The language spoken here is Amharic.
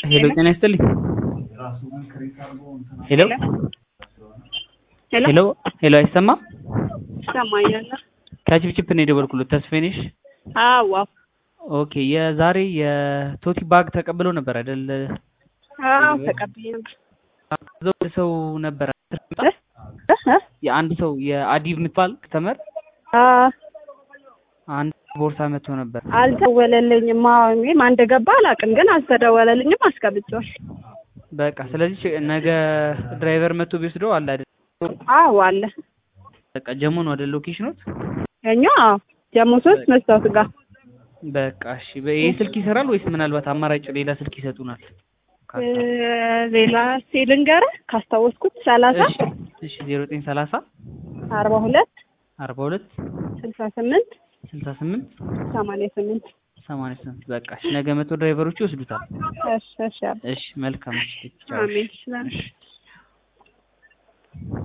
ሄሎ ጤና ይስጥልኝ። ሄሎ ሄሎ ሄሎ አይሰማም? ይሰማኛል። ከችፕችፕ ነው የደወልኩለት። ተስፋዬ ነሽ? አዎ ኦኬ የዛሬ የቶቲ ባግ ተቀብለው ነበር አይደል? አዎ ተቀብዬ ነበር። ዘው ሰው ነበር የአንድ ሰው የአዲብ የምትባል ከተመር አንድ ቦርሳ መጥቶ ነበር። አልተደወለልኝም። አዎ እኔም አንድ ገባ አላውቅም፣ ግን አልተደወለልኝም። አስገብቼዋል። በቃ ስለዚህ ነገ ድራይቨር መጥቶ ቢወስደው አለ አይደል? አዎ አለ። በቃ ጀሞ ነው አይደል ሎኬሽኖት? እኛ ጀሞ ሶስት መስታወት ጋር በቃ እሺ። ይሄ ስልክ ይሰራል ወይስ ምናልባት አማራጭ ሌላ ስልክ ይሰጡናል? ሌላ ልንገርህ ካስታወስኩት ሰላሳ እሺ ዜሮ ዘጠኝ ሰላሳ አርባ ሁለት አርባ ሁለት ስልሳ ስምንት ስልሳ ስምንት ሰማንያ ስምንት ሰማንያ ስምንት በቃ እሺ። ነገ መቶ ድራይቨሮቹ ይወስዱታል። እሺ እሺ እሺ መልካም። እሺ አሜን።